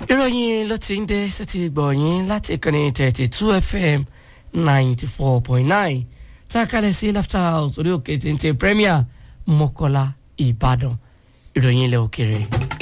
ìròyìn ló ti ń dé sétí gbọ̀nyìn láti ìkànnì thirty two fm ninety four point nine tá a kalẹ̀ sí laughter house orí òkè téńté premier mọ́kọ́lá ìbàdàn ìròyìn ilẹ̀ òkèrè.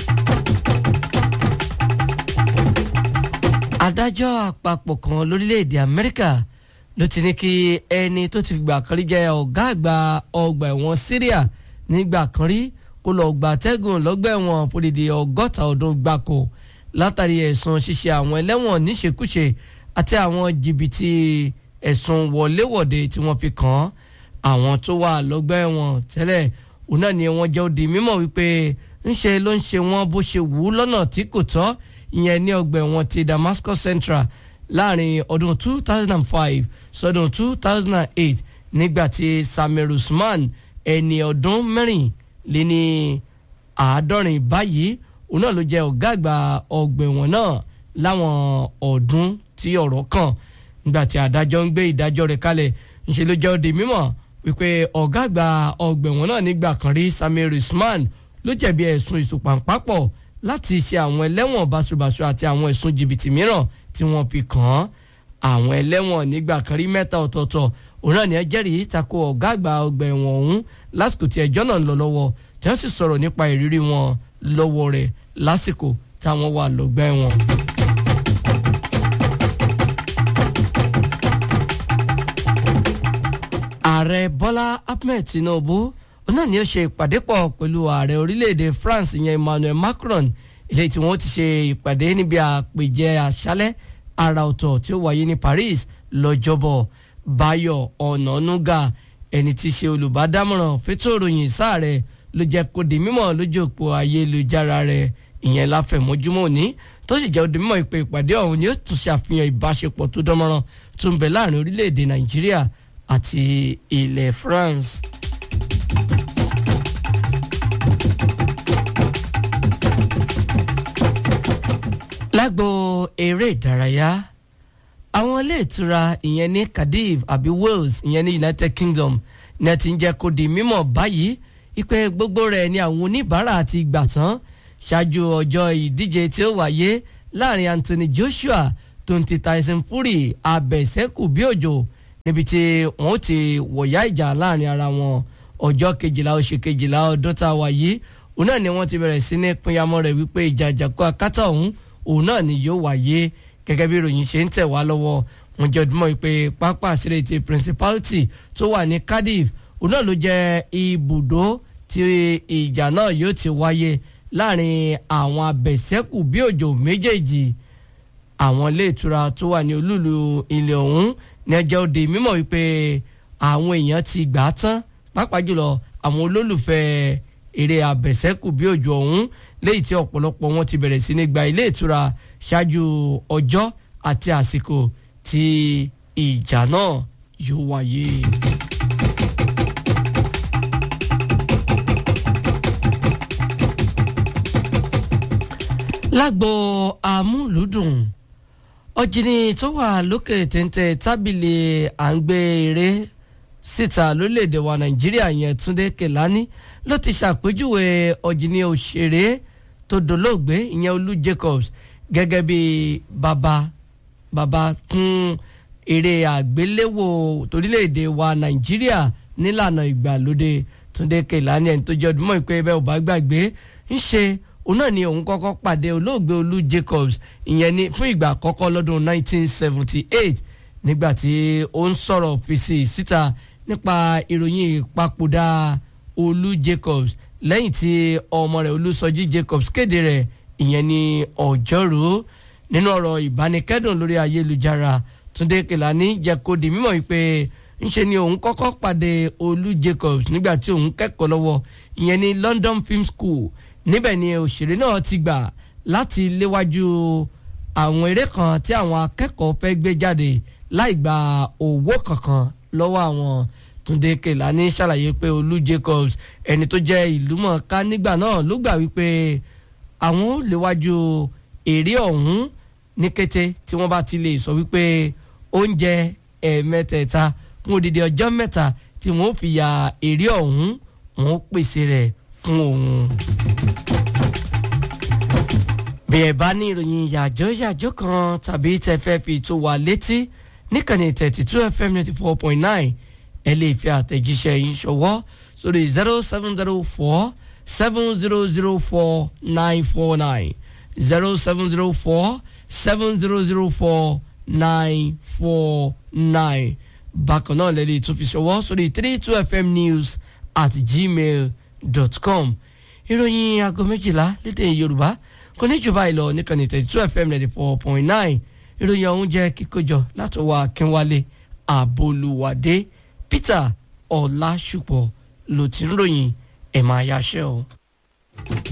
adájọ́ àpapọ̀ kan lórílẹ̀‐èdè amẹ́ríkà ló ti ní kí ẹni tó ti fìgbà kan rí jẹ́ ọ̀gá àgbà ọgbà ẹ̀wọ̀n syria nígbà kan rí kó lọ gbà tẹ́gùn lọ́gbà ẹ̀wọ̀n fòdìdí ọgọ́ta ọdún gbáko látàrí ẹ̀sùn ṣíṣe àwọn ẹlẹ́wọ̀n níṣekúṣe àti àwọn jìbìtì ẹ̀sùn wọléwọ̀de tí wọ́n fi kàn án àwọn tó wà lọ́gbà ẹ̀wọ̀n tẹ́lẹ̀ òun náà ni wọ́n jẹ́ ó di mímọ̀ wípé ńṣe ló ń ṣe wọ́n bó ṣe wù ú lọ́nà tí kò tọ́ ìyẹn ní ọgbà ẹ̀wọ̀n ti Damascus Central láàrin ọdún 2005 sọdún 2008 nígbà tí Samir Usman ẹni ọdún mẹ́rìnléní àádọ́rin báyìí òun náà ló jẹ́ ọ̀gá àgbà ọgbà ẹ̀wọ̀n náà láwọn ọdún tí ọ̀rọ̀ kàn nígbà tí adájọ́ ń gbé ìdájọ́ rẹ̀ kalẹ̀ ńṣe ló jẹ́ ó di mímọ̀ wípé ọ̀gá àgbà ọgbà ẹ̀wọ̀n náà nígbà kan rí Samir Usman ló jẹ̀bi ẹ̀sùn ìsùpàǹpápọ̀ láti ṣe àwọn ẹlẹ́wọ̀n báṣubàṣu àti àwọn ẹ̀sùn jìbìtì mìíràn tí wọ́n fi kàn án àwọn ẹlẹ́wọ̀n nígbà kan rí mẹ́ta ọ̀tọ̀ọ̀tọ̀ òun náà ní ẹ jẹ́rìí tako ọ̀gá àgbà ọgbà ẹ̀wọ̀n ọ̀hún lásìkò tí ẹjọ́ náà ń lọ lọ́wọ́ tí wọ́n sì sọ̀rọ̀ nípa ìrírí wọn lọ́wọ́ rẹ̀ lásìkò táwọn wà lọ́gbà ẹ̀wọ̀n. ààrẹ bọ́lá ahmed tinubu náà ni ó ṣe ìpàdé pọ̀ pẹ̀lú ààrẹ orílẹ̀-èdè france ìyẹn emmanuel macron ilé tí wọ́n ti ṣe ìpàdé níbi àpèjẹ àṣálẹ́ àrà ọ̀tọ̀ tí ó wáyé ní paris lọ́jọ́bọ̀ báyọ̀ ọ̀nànúgà ẹni tí í ṣe olùbádámọ̀ràn fétò ìròyìn sáàrẹ ló jẹ́ kó di mímọ̀ lójú òpó ayélujára rẹ̀ ìyẹn láfẹ̀mọ́júmọ́ òní tó sì jẹ́ ó di mímọ̀ ìpè ìpàdé ọ̀hún ni ó tún ṣe àfihàn ìbáṣepọ̀ tó dánmọ́rán tó ń bẹ láàrin orílẹ̀-èdè nàìjíríà àti ilẹ̀ france. lágbo eré ìdárayá àwọn ilé ìtura ìyẹn ní Cardiff àbí Wales ìyẹn ní United Kingdom ní ẹ ti ń jẹ́ kó di mímọ̀ báyìí ipe gbogbo rẹ̀ ni àwọn oníbàárà ti gbà tán ṣáájú ọjọ́ ìdíje tí ó wáyé láàrin Anthony Joshua tó ń ti Tyson Fury abẹ̀sẹ́kù bí òjò níbi tí wọ́n ti wọ̀yá ìjà láàrin ara wọn ọjọ́ kejìlá oṣù kejìlá ọdún tá a wà yìí òun náà ni wọ́n ti bẹ̀rẹ̀ sí ní pinyamọ́ rẹ̀ wípé ìjà àjàkú akátá ọ̀hún òun náà ni yóò wáyé gẹ́gẹ́ bí ìròyìn ṣe ń tẹ̀ wá lọ́wọ́ wọn jẹ́ ọdúnmọ́ pé pápá àṣírí ti principality tó wà ní Cardiff òun náà ló jẹ́ ibùdó tí ìjà náà yóò ti wáyé láàrin àwọn abẹ̀sẹ́kù bí òjò méjèèjì àwọn ilé ìtura tó wà ní olúùlú ilẹ̀ ọ̀hún ní ẹjẹ́ òde mímọ̀ wípé àwọn èèyàn ti gbà á tán pàápàá jùlọ àwọn olólùfẹ́ eré abẹ̀sẹ́kù bí òjò ọ̀hún léyìí tí ọ̀pọ̀lọpọ̀ wọn ti bẹ̀rẹ̀ sí ní gba ilé ìtura ṣáájú ọjọ́ àti àsìkò tí ìjà náà yóò wáyé. lágbo amúlùdùn ọ̀jìnì tó wà lókè téńté tábìlì à ń gbé eré síta lórílẹ̀‐èdè wa nàìjíríà yẹn túndé kèlání ló ti ṣàpèjúwe ọ̀jìnì òṣèré tó dolóògbé ìyẹn olú jacobs gẹ́gẹ́ bí bàbá bàbá fún eré àgbéléwò torílẹ̀‐èdè wa nàìjíríà nílànà ìgbàlódé túndé kèlání ẹni tó jẹ́ ọdún mọ́ ìpè bẹ́ẹ̀ ò bá gbàgbé ń ṣe òun náà ni òun kọ́kọ́ pàdé olóògbé olú jacobs ìyẹn ní fún ìgbà àkọ́kọ́ lọ́dún 1978 nígbà tí ó ń sọ̀rọ̀ fèsì síta nípa ìròyìn ìpapòdà olú jacobs lẹ́yìn tí ọmọ rẹ̀ olúsọjí jacobs kéde rẹ̀ ìyẹn ní ọjọ́rú nínú ọ̀rọ̀ ìbánikẹ́dùn lórí ayélujára túndé kèlání jẹ́ kó di mímọ̀ wípé ńṣe ni òun kọ́kọ́ pàdé olú jacobs nígbà tí òun kẹ́kọ̀ọ́ lọ́wọ́ ìyẹn ní london film school níbẹ̀ ni òṣèré náà ti gbà láti léwájú àwọn eré kan tí àwọn akẹ́kọ̀ọ́ fẹ́ gbé jáde láì gba owó kankan lọ́wọ́ àwọn Túndé Kèlání ṣàlàyé pé Olú Jacobs ẹni tó jẹ́ ìlúmọ̀ọ́ká nígbà náà ló gbà wípé àwọn ò léwájú eré ọ̀hún ní kété tí wọ́n bá ti lè sọ wípé oúnjẹ ẹ̀ẹ̀mẹ́tẹ̀ẹ̀ta fún odidi ọjọ́ mẹ́ta tí wọ́n ó fi ya eré ọ̀hún wọ́n ó pèsè rẹ̀ fún òun. bí ẹ bá ní ìròyìn yàjọ́ yàjọ́ kan tàbí tẹ fẹ́ fi tó wa létí níkànnì thirty two fm ninety four point nine ẹ lè fi àtẹ̀jíṣẹ́ yín ṣọwọ́ sórí zero seven zero four seven zero zero four nine four nine zero seven zero four seven zero zero four nine four nine bákan náà lẹ́lẹ́ tún fi ṣọwọ́ sórí three two fm news at gmail dot com ìròyìn aago méjìlá lédè yorùbá kò ní jùbá ìlọ níkànnì thirty two fm ninety four point nine ìròyìn ọ̀hún jẹ́ kíkójọ látọwọ́ akínwálé àbolúwádé peter ọ̀làṣùpọ̀ ló ti ń ròyìn ẹ̀ máa yáṣẹ́ o.